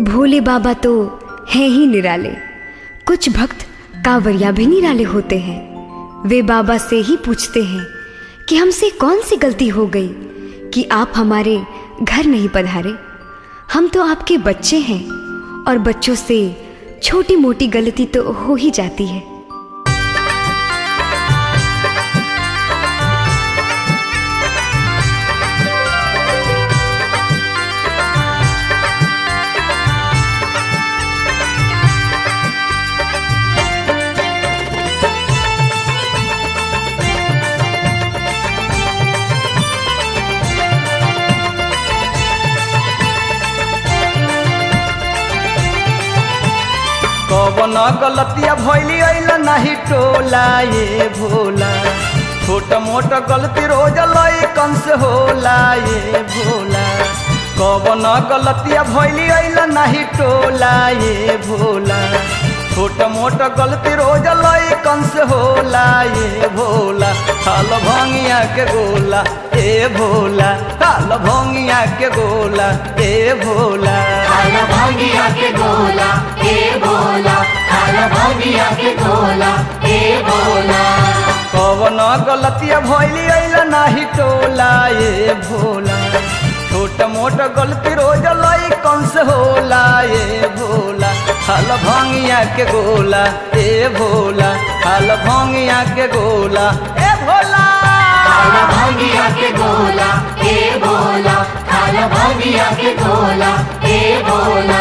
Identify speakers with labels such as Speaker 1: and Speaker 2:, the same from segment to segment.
Speaker 1: भोले बाबा तो हैं ही निराले कुछ भक्त कांवरिया भी निराले होते हैं वे बाबा से ही पूछते हैं कि हमसे कौन सी गलती हो गई कि आप हमारे घर नहीं पधारे हम तो आपके बच्चे हैं और बच्चों से छोटी मोटी गलती तो हो ही जाती है
Speaker 2: कवन गलतिया भैली अइल नाही टोला ये भोला छोट मोट गलती रोज लइकन से होला ये भोला कवन गलतिया भैली अइल नाही टोला ये भोला छोट मोट गलती रोज लइकन से होला ये भोला हाल भंगिया के गोला ए भोला हाल भंगिया के गोला ए भोला
Speaker 3: खाला भांगिया के गोला ए भोला खाला भांगिया के गोला ए भोला
Speaker 2: कवन गलतिया भैली अइल नाही टोला ये भोला छोट मोट गलती रोज लई कौन से होला ये भोला हाल भंगिया के गोला ए भोला हाल भंगिया के गोला ए भोला
Speaker 3: खाला भांगिया के गोला ए भोला खाला भांगिया के गोला ए भोला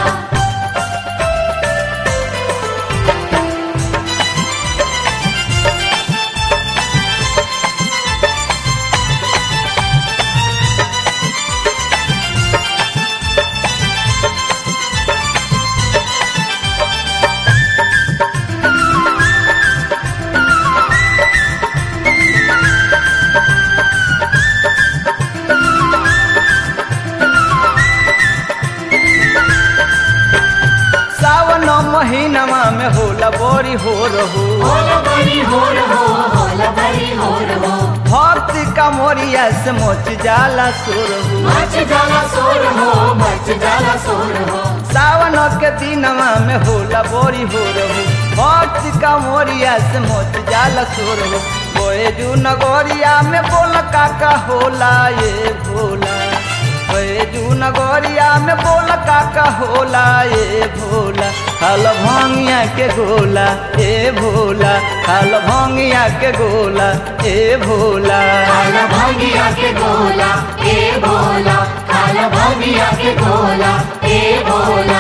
Speaker 2: सावन महीनमा में होला बड़ी हो रहो
Speaker 3: होला बड़ी हो रहो होला बड़ी हो रहो
Speaker 2: भक्ति का मोरिया से मोच जाला सुरहु
Speaker 3: मच जाला सो रहो मच जाला सो रहो
Speaker 2: सावन के दिनमा में होला बोरी हो रहू भक्ति का मोरिया से मोच जाला सो रहू बोए जू नगोरिया में बोल काका होला ये भोला बोए जू नगोरिया में बोल काका होला ये भोला हल भंगिया के गोला ए भोला हल भंगिया के गोला ए भोला
Speaker 3: खाला भांगिया के गोला ए भोला खाला भांगिया के गोला ए भोला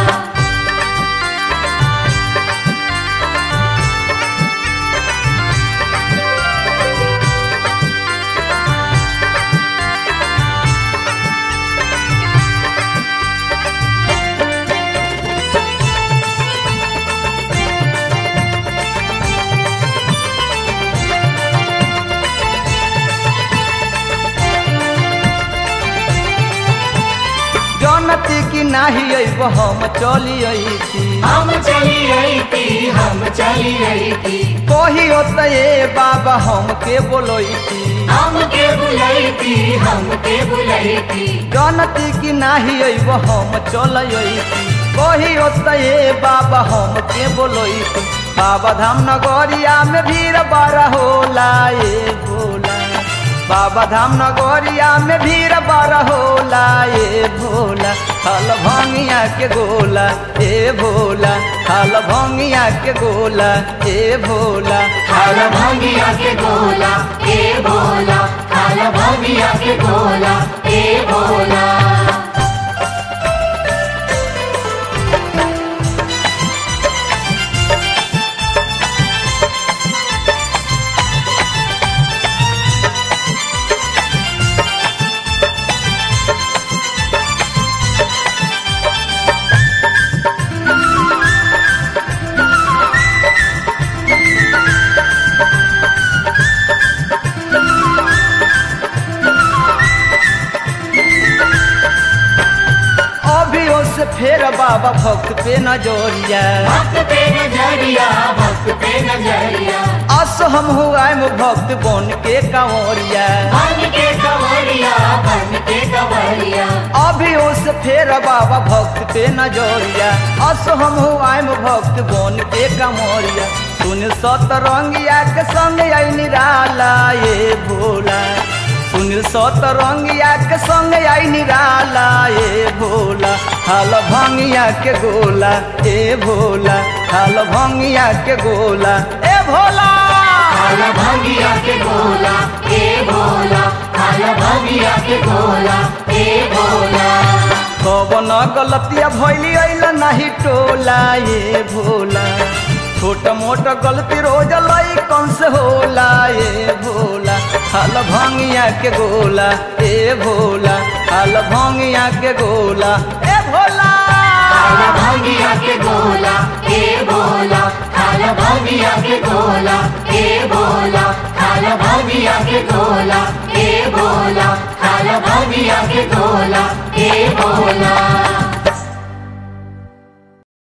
Speaker 2: जनती की नाही अइब हम चली अइती
Speaker 3: हम चली रही थी हम चली रही थी
Speaker 2: कही होता ये बाबा हम के बोलोती
Speaker 3: हम के बुलाई थी हम के बुलाई थी
Speaker 2: जनती की नाही अइब हम चलती कही होता ये बाबा हम के बोलोती बाबा धाम नगरिया में भीड़ बड़ा होला ये भोला बाबा धाम नगरिया में भीड़ बड़ा होला ये भोला हल भंगिया के गोला ए भोला हल भंगिया के गोला ए भोला
Speaker 3: खाला भांगिया के गोला ए भोला खाला भांगिया के गोला ए भोला
Speaker 2: से फेर बाबा भक्त पे नजरिया
Speaker 3: भक्त पे नजरिया भक्त पे नजरिया
Speaker 2: अस हम हुआम भक्त बन के कंवरिया
Speaker 3: बन के कवरिया बन के कवरिया
Speaker 2: अभी उस फेर बाबा भक्त पे नजरिया अस हम हुआम भक्त बन के कंवरिया सुन सतरंगिया के संग आई निराला ये भोला सुन सतरंगिया के संग आई निराला ये भोला हाल भंगिया के गोला ए भोला हाल भंगिया के गोला ए भोला
Speaker 3: काला भांगिया के गोला ए भोला काला भांगिया के गोला ए भोला
Speaker 2: कवन गलतिया भैली अइल नाही टोला ये भोला छोट मोट गलती रोज लई कौन से होला ये भोला हाल भंगिया के गोला ए भोला हाल भंगिया के गोला ए भोला
Speaker 3: काला भांगिया के गोला ए भोला काला भांगिया के गोला ए भोला काला भांगिया के गोला ए भोला काला भांगिया के गोला ए भोला